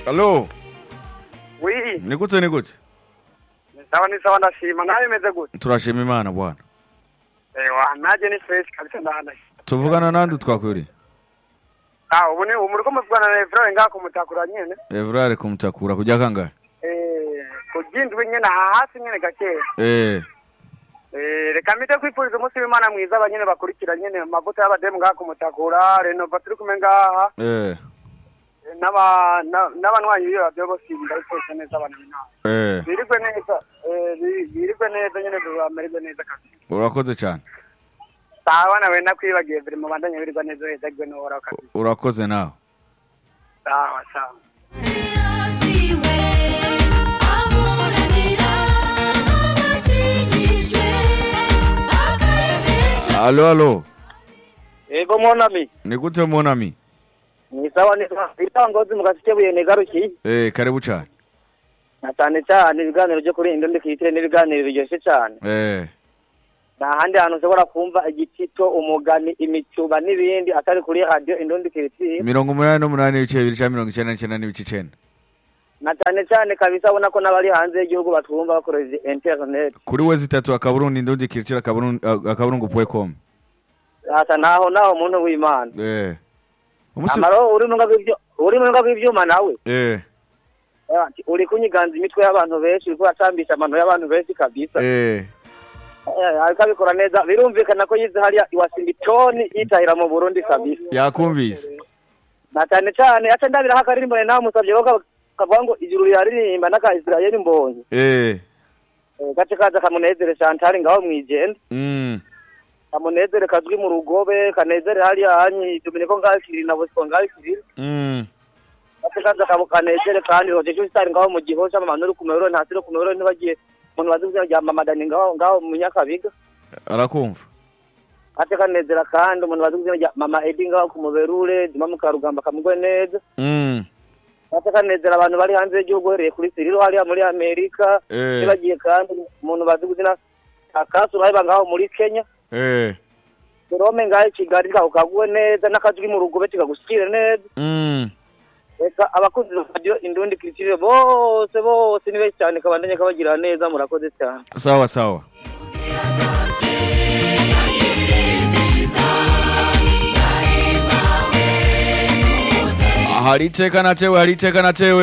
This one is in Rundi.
Halo, wi ni gute ni gute? ni sawa ni sawa ndashima nawe imeze gute Turashima Imana bwana. ewa naje ni fresh kabisa ndahanaye Tuvugana nandi twakwiri? ah ubu ni ubu muriko muvugana na Evra ngaha kumutakura nyene Evrare kumutakura kujya kangahe? eh kugindwe nyene aha hasi nyene gakeya Eh, eh reka mpite kwifuriza umunsi w'Imana mwiza abanyene bakurikira nyene amavuta y'abademu ngaha kumutakura renova turi kumwe ngaha eh, eh, n'aba na- n'abanywanyi b'iyo radio bose ndabifurije neza abantu b'inama eh. birigwe neza eh bi- birigwe neza nyene bamererwe neza kabisa Urakoze cyane. sawa nawe nakwibagiye biri mu bandanya birigwa neza uhezagwe n'uhoraho kabisa Urakoze nawe. sawa sawa Ziraziwe aburanira abakijijwe akaremesha Halo, halo. Ego monami Ni gute monami? ni sawa ni sawa itangozi mugasikebuye negaruki Eh, karibu cyane. na cyane cyane ibiganiro byo kuri indo ndikitire n'ibiganiro biryoshye cyane Eh, nta handi hantu ushobora kumva igitito umugani imicuba n'ibindi atari kuri radio indo ndikitire mirongo umunani n'umunani ibice bibiri cya mirongo icyenda n'icyenda n'ibice icenda. na cyane cyane kabisa ubona ko n'abari hanze y'igihugu batwumva bakoresheje internet Kuri we zitatu akaburungu indundi kirikira akaburungu akaburungu point.com. ata naho naho umuntu w'Imana Eh. Umusi amaro uri mu ngabivyo uri mu ngabivyo nawe Eh, Eh, uri kunyiganza imitwe y'abantu benshi uri kuratambisha amano y'abantu benshi kabisa eh. Eh, ariko abikora neza birumvikana ko yize hariya iwasimba itoni yitahira mu burundi kabisa Yakumvise. na cyane cyane aca ndabiraho akaririmbo nawe musabye ko ka- kavuga ngo ijuru riraririmba n'aka isirayeli mbonye Eh. Eh, gace kaza kamunezere shantari ngaho mwijenda Mm. kamunezere kazwi mu rugobe kanezere hariya hanyi dominiko ngaho kiriri na bosco ngaho kiriri Mm. gace kaza kamu kanezere kandi roje cy'isitari ngaho mu gihosha amamano uri ku miburo ntasi uri ku miburo ntibagiye umuntu bazi kuzina rya mamadani ngaho ngaho mu nyakabiga Arakumva. ate kanezera kandi umuntu bazi kuzina rya mama edi ngaho ku muberure dima mu karugamba kamugwe neza Mm. ate kanezera abantu bari hanze y'igihugu uhereye kuri siriro hariya muri amerika Eh. ntibagiye kandi umuntu bazi kuzina akasu uraheba ngaho muri kenya Eh. jerome ngaho i kigali kaho kaguwe neza n'akajwi mu rugobe kikagushikire neza Mm. reka abakunzi ba radiyo indundi kirikire bose bose ni benshi cyane kabandanye kabagira neza murakoze cyane Sawa sawa. hari iteka natewe hari iteka natewe